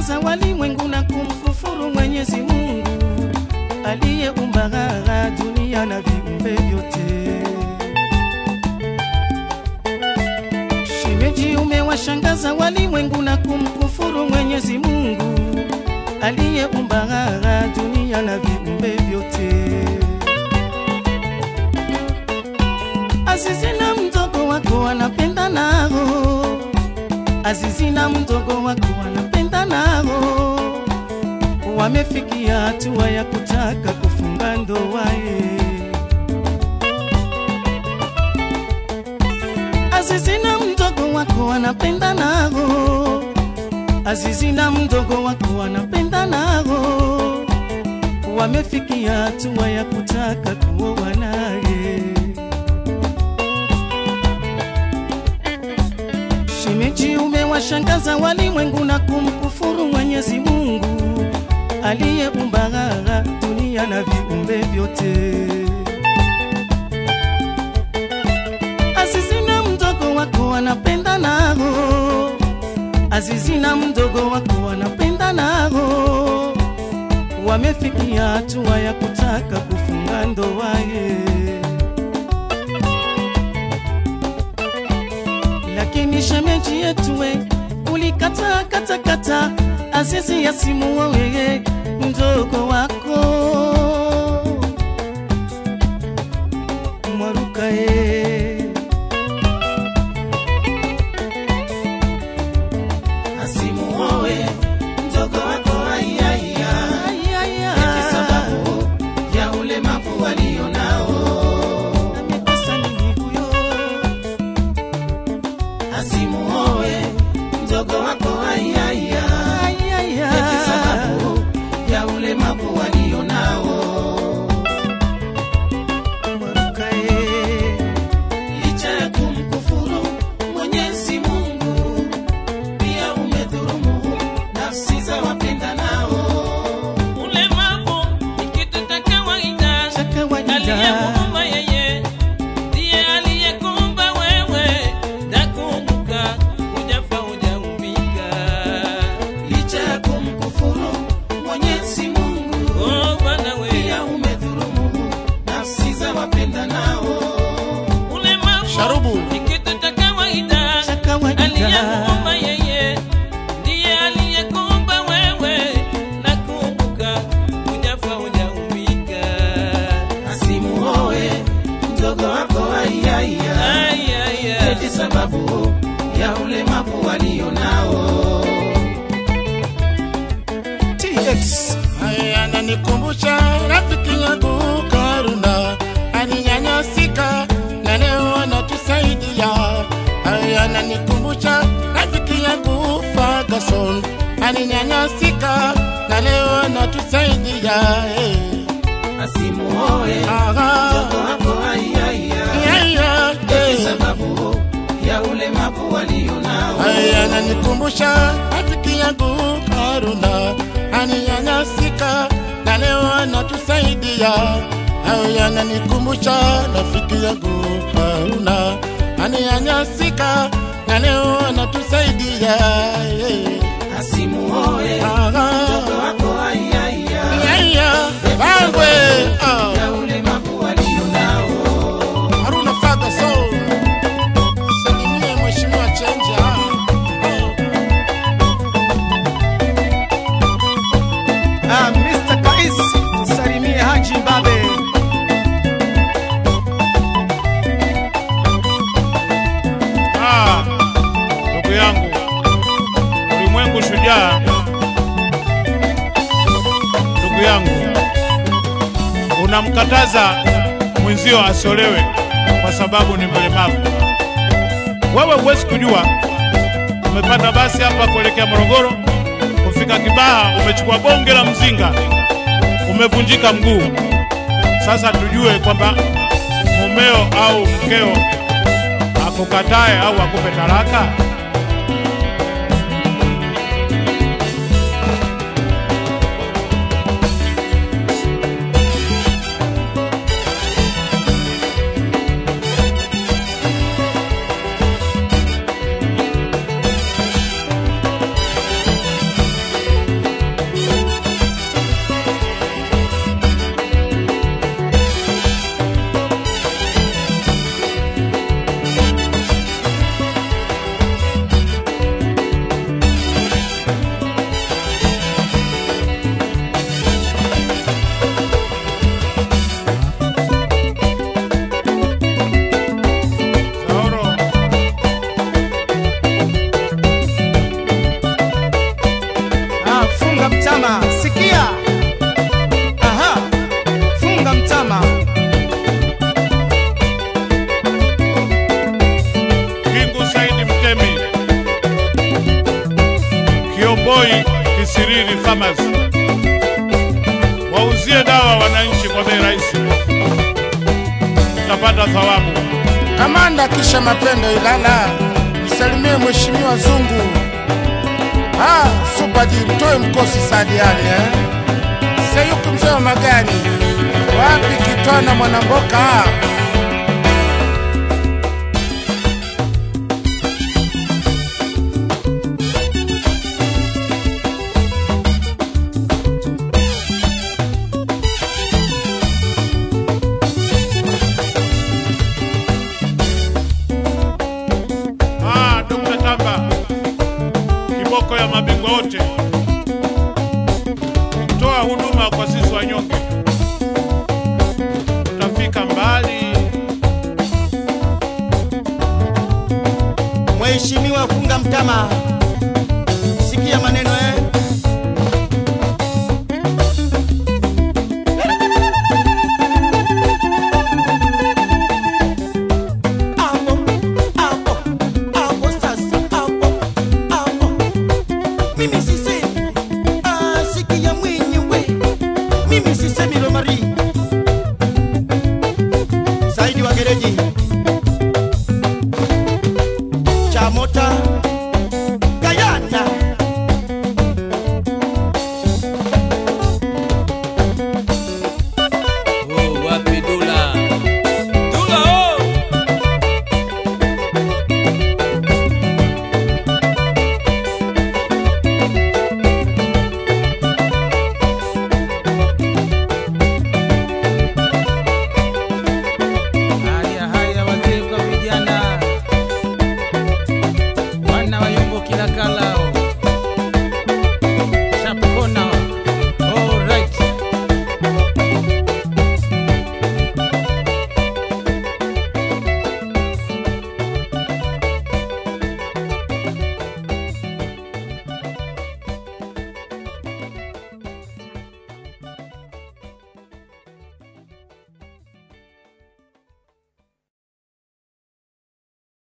kuwashangaza walimwengu na kumkufuru Mwenyezi Mungu aliyeumba dunia na viumbe vyote. Shemeji, umewashangaza walimwengu na kumkufuru Mwenyezi Mungu aliyeumba dunia na viumbe vyote. Azizi na mdogo wako anapenda nao, Azizi na mdogo wako anapenda nao, wamefikia hatua ya kutaka kufunga ndoa ye. Azizi na mdogo wako anapenda nao, Azizi na mdogo wako anapenda nao, wamefikia hatua ya kutaka kuoa naye. Shemeji, umewashangaza walimwengu na kumkufuru Mwenyezi Mungu aliyeumba dunia na viumbe vyote. Azizi na mdogo wako anapenda nao, Azizi na mdogo wako anapenda nao, wamefikia hatua ya kutaka kufunga ndoa ye. lakini shemeji yetu we ulikataa kata kata, Azizi yasimuoe wewe mdogo wako Mwaruka ye asimuoe mdogo wako aiaia eti sababu ya ulemavu walio nao amekosa nini huyo? asimuoe mdogo wako aiaia eti sababu ya ulemavu walio nao Mwaruka ye licha ya kumkufuru Mwenyezi Mungu, pia umedhulumu nafsi za wapenda nao. Ulemavu ni kitu cha kawaida, cha kawaida aliyemuumba yeye ndiye aliyekuumba wewe. Nakumbuka hujafa hujaumbika. Licha ya kumkufuru Mwenyezi Mungu, Oh Bwana we, pia umedhulumu nafsi za wapenda nao. ulemavu Sharubu. ni kitu cha kawaida, cha kawaida aliyemuumba yeye ndiye aliyekuumba wewe. Nakumbuka hujafa hujaumbika. Asimuoe mdogo wako aiaia, Ai, ai, ai. eti sababu ya ulemavu walio nao. TX Haya ananikumbusha rafiki yangu Karuna alinyanyasika na leo anatusaidia. Haya ananikumbusha rafiki yangu Ferguson alinyanyasika na leo anatusaidia. Hey. Asimuoe Aha. mdogo wako aiaia, Yeah, yeah, eti hey. sababu ya ulemavu walio nao. Haya ananikumbusha rafiki yangu Karuna aninyanyasika na leo anatusaidia. Haya ananikumbusha rafiki yangu Karuna aninyanyasika na leo anatusaidia. Yeah. Asimuoe Aha. mdogo wako aiaia, Yeah, yeah. Bangwe. Ah. ya ulemavu walio nao. Haruna Ferguson. Salimie Mheshimiwa Chenja. Ah, Mr. Kais, salimie Haji Mbabe. Ah, ndugu yangu, ulimwengu shujaa. Ndugu yangu, unamkataza mwenzio asiolewe kwa sababu ni mlemavu. Wewe huwezi kujua, umepanda basi hapa kuelekea Morogoro, kufika Kibaha umechukua bonge la mzinga, umevunjika mguu. Sasa tujue kwamba mumeo au mkeo akukatae au akupe talaka? Kiboi Kisiriri Farmers. Wauzie dawa wananchi kwa bei rahisi, utapata thawabu. Kamanda kisha mapendo Ilala, msalimie mheshimiwa Zungu. Ah, Super G, mtoe mkosi Sadi Ali eh? Sayuki mzee wa magari, wapi Kitwana Mwanamboka? Ah, Dr. Tamba, kiboko ya mabingwa wote, toa huduma kwa sisi wanyonge, tutafika mbali. Mheshimiwa Funga Mtama, sikia maneno